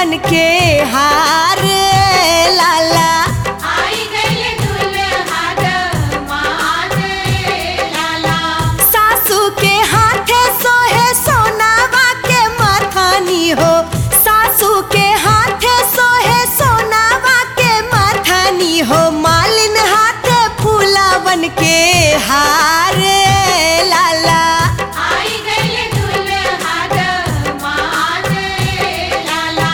बन के हार लाला आई गइल दुल्हा दमाद लाला सासू के हाथे सोहे सोनावा के माथानी हो सासू के हाथे सोहे सोनावा के माथानी हो मालिन हाथे फूला बन के हार लाला आई गइल दुल्हा दमाद लाला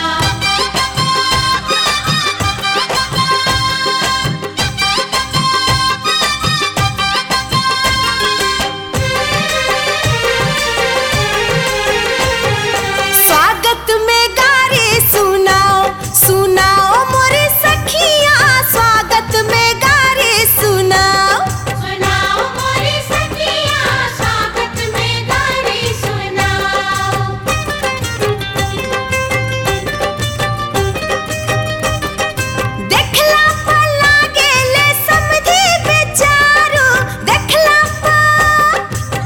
स्वागत में गारी सुनाओ सुनाओ मोरे सखिया स्वागत में गारी सुनाओ सुनाओ मोरी सखिया स्वागत में गारी सुनाओ देखला पर लागेले समझी बेचारो देखला पर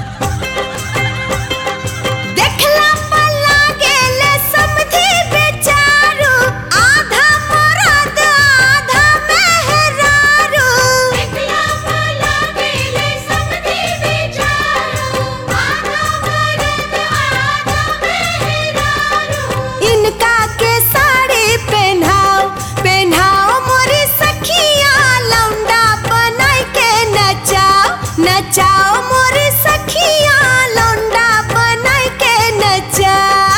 देखला पर लागेले समझी बेचारो आधा मरद आधा मेहरारू देखला भला गेले समधी बेचारो आधा मरद आधा मेहरारू इनका के साड़ी पहनाओ पहनाओ मोरी सखिया लौंडा बनाई के नचाओ नचाओ मोरी सखिया लौंडा बनाई के नचाओ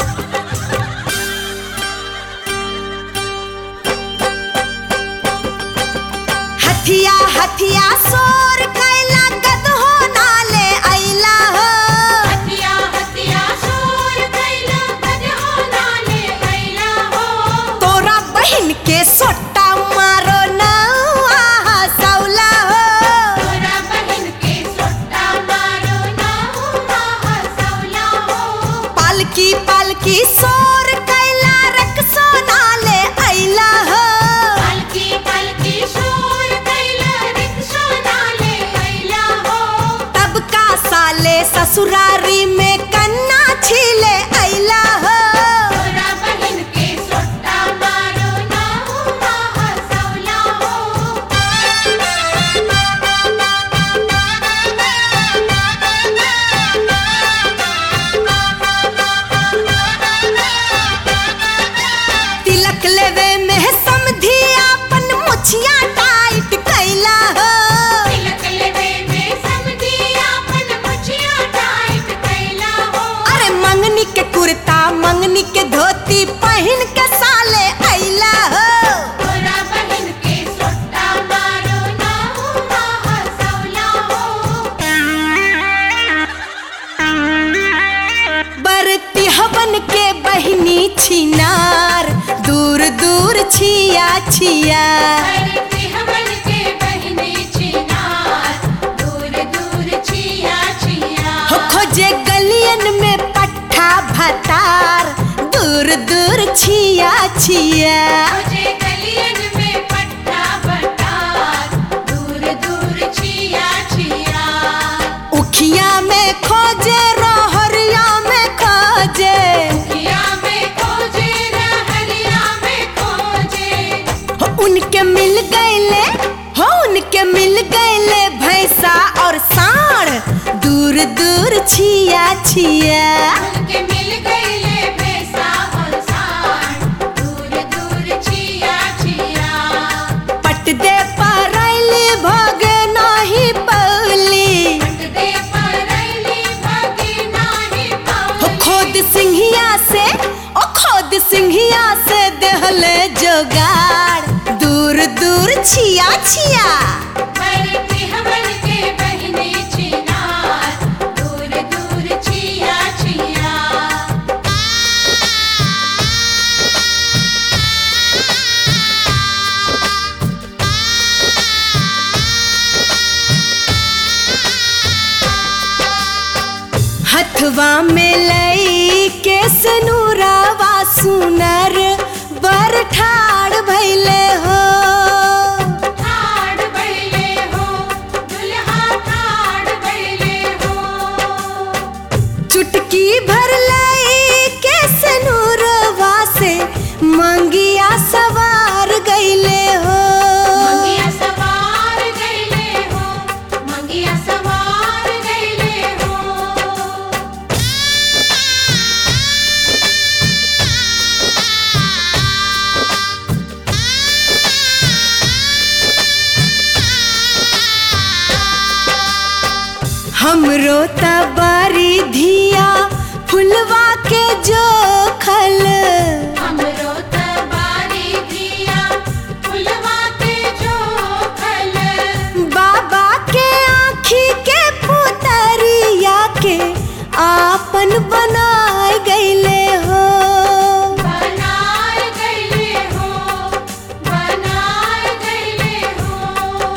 हथिया हथिया सोर कैला गदहो नाले ऐला हो हतिया हतिया शोर कैला गजहो नाले कैला हो तोरा बहन के सोटा मारो नौआ हसौला हो तोरा बहन के सोटा मारो ना हुआ हसौला हो पालकी पालकी सोर कैला रख सोनाले ऐला हो पलकी पलकी शोर कैला रिक्शा नाले कैला हो तब का साले ससुरारी में कन्ना छीले ऐला हो तोरा बहन के सोटा मारो ना हुआ हसौला हो तिलक लेवे में समधी अपन मुछिया टाइट कैला हो तिलक लेवे में समधी आपन मुछिया टाइट कैला हो अरे मंगनी के कुर्ता मंगनी के धोती पहन के साले ऐला हो तोरा बहन के सोटा मारो ना हुआ हसौला हो बरती हवन के बहिनी छिनार दूर दूर छिया छिया करती हमन के बहनी छिनार दूर दूर छिया छिया हो खोजे गलियन में पट्ठा भतार दूर दूर छिया छिया मुझे गलियन में पट्टा बटार दूर दूर छिया छिया उखिया में खोजे रोहरिया में खोजे किया में खोजे रहरिया में खोजे हो उनके मिल गईले हो उनके मिल गईले भैंसा और साढ़ दूर दूर छिया छिया उनके मिल गईले भैंसा और सांड दूर दूर छिया छिया पट दे परैली भोगे नाही पौली दे परैली भागी नाही हो पाऊँ खोद सिंहिया से ओ खोद सिंहिया से देहले जोगाड़ दूर दूर छिया छिया बरती हमन के बहनी छिनार दूर दूर छिया छिया हथवा में लई के सनूरावा सुनर बर ठाड़ भैले हो ठाड़ बैले हो दुल्हा ठाड़ बैले हो चुटकी भर लई के सनूरवा से मंगिया सवार गईले हो मंगिया सवार गईले हो मंगिया सवार गईले हो हमरो तबारी धिया फुलवा के जो खल हमरो तबारी दिया फुलवा के जो खल बाबा के आँखी के पुतरिया के आपन बनाए गईले हो बनाए गईले हो बनाए गईले हो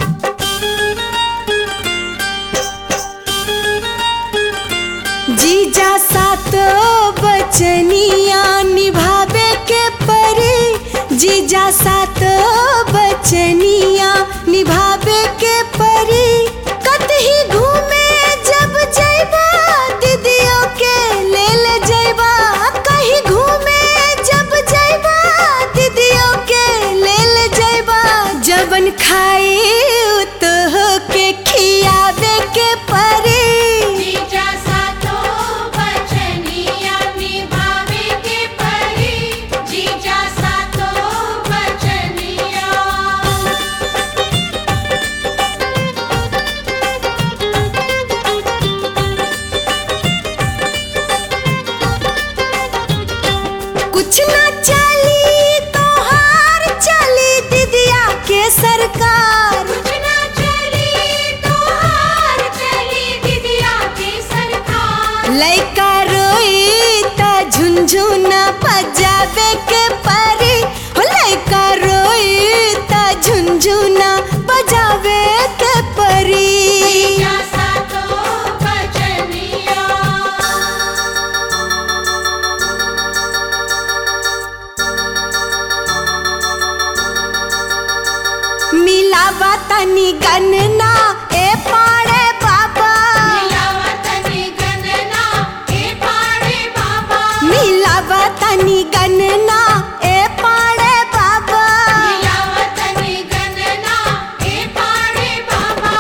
जीजा सातो बचनिया निभावे के परी जीजा सातो बचनिया निभावे के परी कतही घूमे जब जैबा दीदियों के ले ले जैबा कहीं घूमे जब जैबा दीदियों के ले ले जैबा जबन खाई तो के खियावे के परी जीजा सातो बचनिया निभावे के परी जीजा सातो बचनिया कुछ ना चली तो हार चली दीदिया के सरकार कुछ ना चली तो हार चली दीदिया के सरकार लइका रोई त झुनझुना बजावे के परी हो लइका रोई त झुनझुना बजावे के परी जीजा सातो बचनिया मिलावा तनी गनना ए पाड़े बाबा मिलावतनी गणना ए पाड़े बाबा मिलावा तनी गनना ए पाड़े बाबा मिलावतनी गणना ए पाड़े बाबा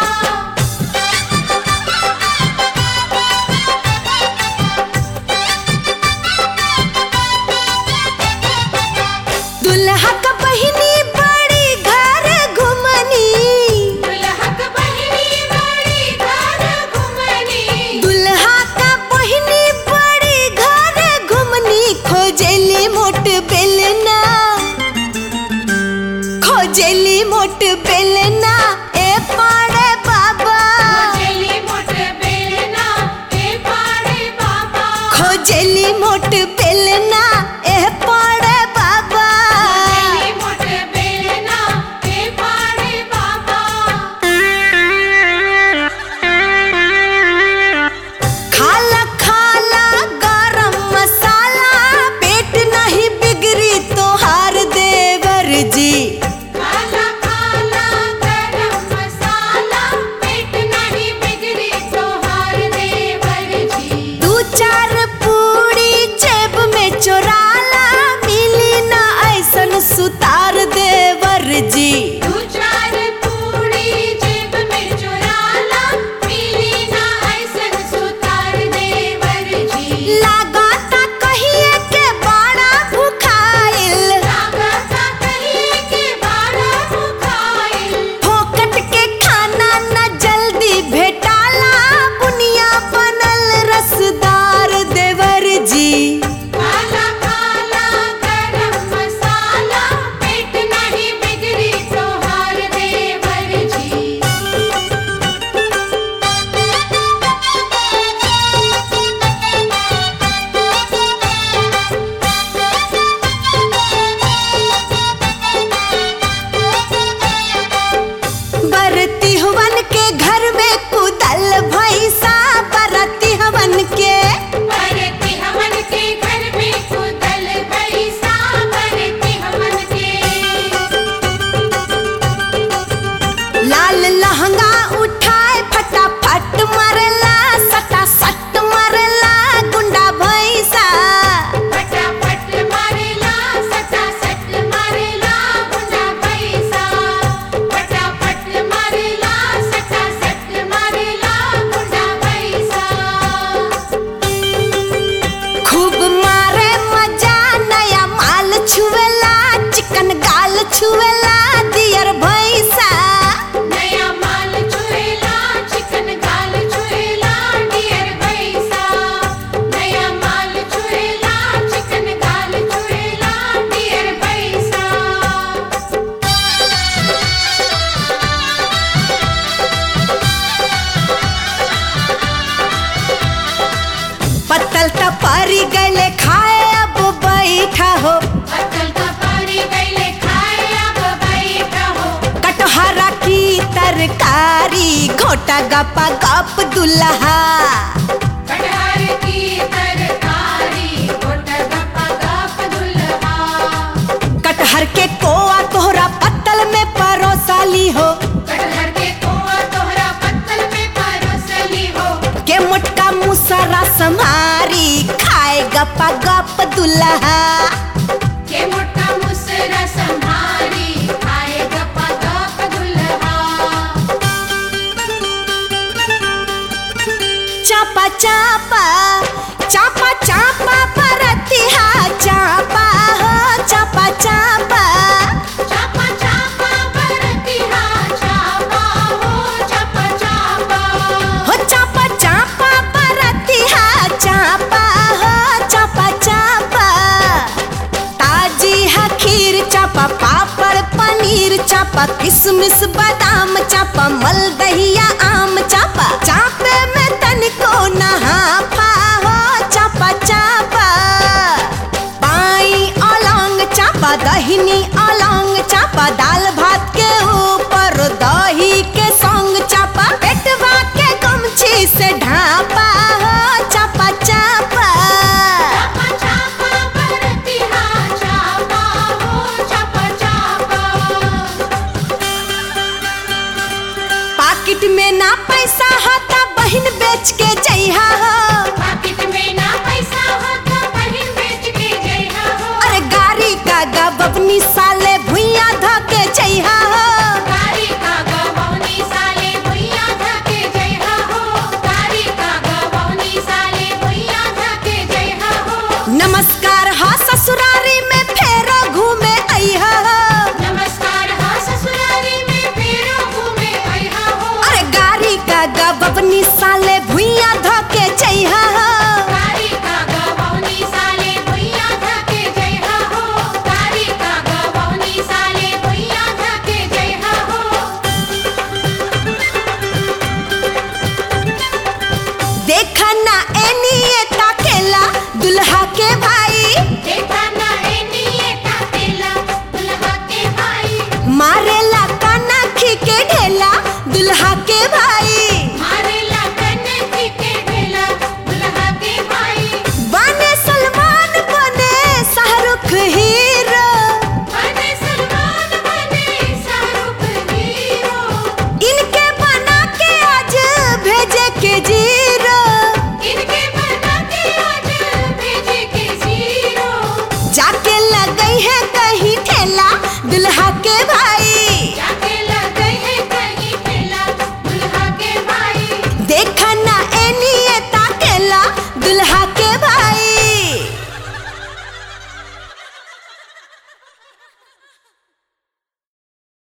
दुल्हा का बहिनी बड़ी घर घुमनी दुल्हक बहिनी मोटा गपा गप दुल्हा कटहर की तरकारी गोटा गप्पा गप दुल्हा कटहर के कोआ तोहरा पत्तल में परोसाली हो कटहर के कोआ तोहरा पत्तल में परोसली हो के मोटका मुसरा संहारी खाए गपा गप दुल्हा के मोटा मुसरा संभारी खाए गप्पा गप दुल्हा चापा चापा चापा चापा परतिहा चापा हो चापा चापा चापा चापा बरतिहा चापा हो चापा चापा हो चापा चापा परतिहा चापा हो चापा चापा ताजी है खीर चापा पापड़ पनीर चापा किशमिश बादाम चापा मलदहिया आम चापा चापे में तनिको नहा हो चापा चापा बाई अलंग चापा दहिनी अलंग चापा दाल भात के ऊपर दही के संग चापा पेटवा के गमछी से ढापा हो चापा चापा चापा चापा बरतिहा चापा हो चापा चापा पाकिट में ना पैसा होता बहिन बेच के जइहा हो पाकिट में ना पैसा हो तो बहिन बेच के जइहा हो अरे गाड़ी का गबनी साले भुइया ध के जइहा हो